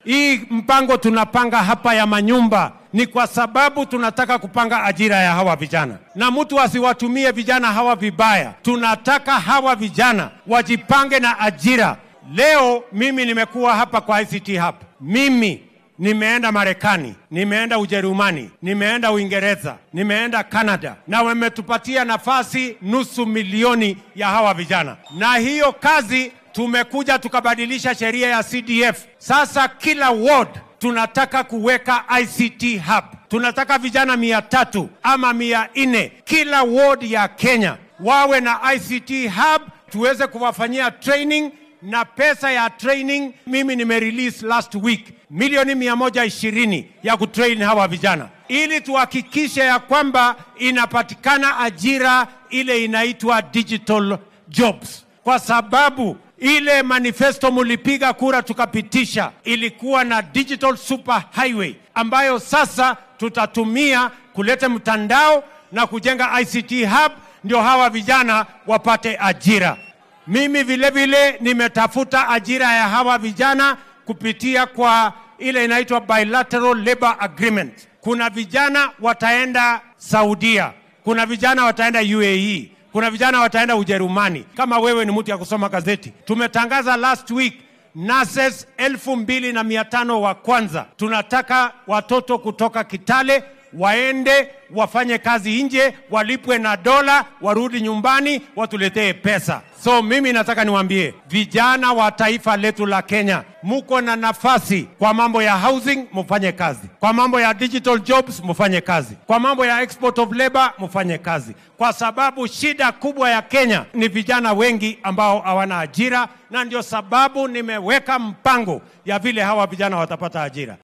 Hii mpango tunapanga hapa ya manyumba ni kwa sababu tunataka kupanga ajira ya hawa vijana, na mtu asiwatumie vijana hawa vibaya. Tunataka hawa vijana wajipange na ajira. Leo mimi nimekuwa hapa kwa ICT Hub, mimi nimeenda Marekani, nimeenda Ujerumani, nimeenda Uingereza, nimeenda Canada, na wametupatia nafasi nusu milioni ya hawa vijana, na hiyo kazi tumekuja tukabadilisha sheria ya CDF. Sasa kila ward tunataka kuweka ICT hub. Tunataka vijana mia tatu ama mia nne kila ward ya Kenya wawe na ICT hub, tuweze kuwafanyia training na pesa ya training mimi nimerelease last week milioni mia moja ishirini ya kutrain hawa vijana ili tuhakikishe ya kwamba inapatikana ajira ile inaitwa digital jobs, kwa sababu ile manifesto mulipiga kura tukapitisha ilikuwa na digital super highway ambayo sasa tutatumia kuleta mtandao na kujenga ICT hub, ndio hawa vijana wapate ajira. Mimi vile vile nimetafuta ajira ya hawa vijana kupitia kwa ile inaitwa bilateral labor agreement. Kuna vijana wataenda Saudia, kuna vijana wataenda UAE, kuna vijana wataenda Ujerumani. Kama wewe ni mtu ya kusoma gazeti, tumetangaza last week nurses elfu mbili na mia tano wa kwanza. Tunataka watoto kutoka Kitale waende wafanye kazi nje, walipwe na dola, warudi nyumbani, watuletee pesa. So mimi nataka niwaambie vijana wa taifa letu la Kenya, muko na nafasi kwa mambo ya housing, mufanye kazi. Kwa mambo ya digital jobs, mufanye kazi. Kwa mambo ya export of labor, mufanye kazi, kwa sababu shida kubwa ya Kenya ni vijana wengi ambao hawana ajira, na ndio sababu nimeweka mpango ya vile hawa vijana watapata ajira.